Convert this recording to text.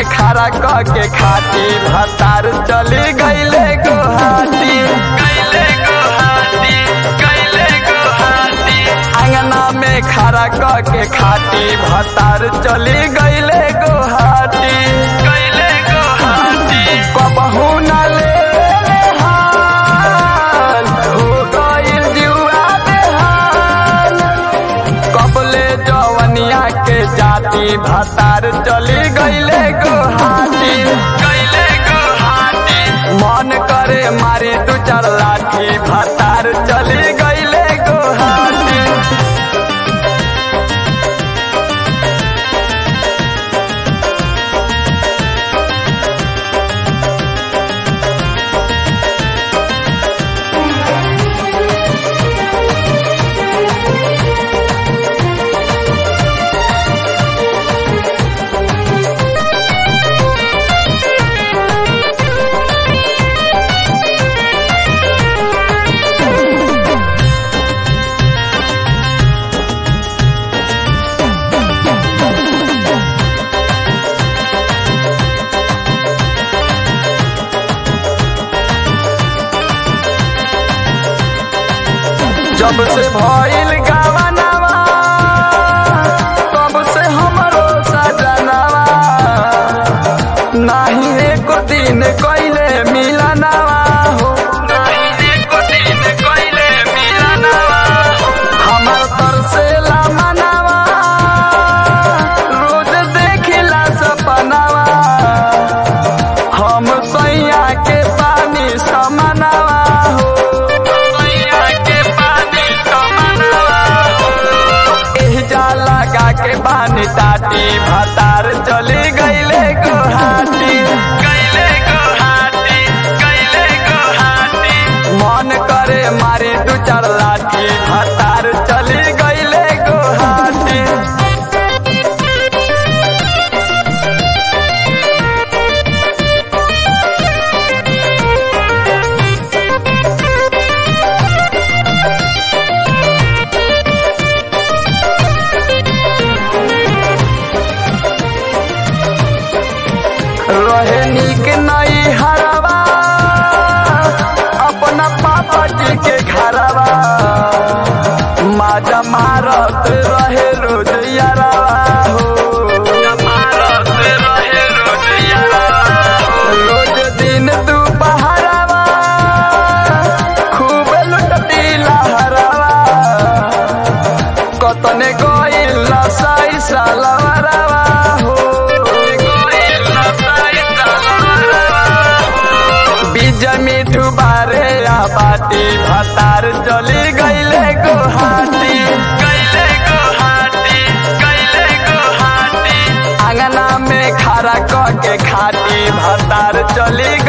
खड़ा क के खाती भतार चली गईले गुहाटी गईले गुहाटी गईले गुहाटी आंगना में खड़ा क के खाती भतार चली गईले गुहाटी गईले गुहाटी कबहू न ले हाल हो गईल जुआ बेहाल कबले जवनिया के जाति भतार चली गईले गुहाटी गईले गुहाटी मन करे मारी दू चार लाठी भतार चली गईले गुहाटी जब से भइल गावनवा तब से हमरो सजनवा नाही एको दिन कइले मिलनवा हो नाही एको दिन कइले मिलनवा हमर तरसेला मनवा रोज देखिला सपनवा हम सैया के पानी समनवा हो सैया के पानी समनवा हो एह जा लगा के पानी टाटी भतार चली गईले गुहाटी गईले गुहाटी गईले गुहाटी मन करे मारी दू चार लाठी भतार चली गईले गुहाटी रहे नीक नई हरवा अपना पापा जी के घरवा माजा मारत रहे रोज यारवा हो मारत रहे रोज यारवा रोज दिन दुपहरवा खूब लुटती लहरवा कतने गइल साई सालवरवा हो बीज मिठू बारे आ बाटी भतार चली गईले गुहाटी गईले गुहाटी गईले गुहाटी आंगना में खड़ा क के खाटी भतार चली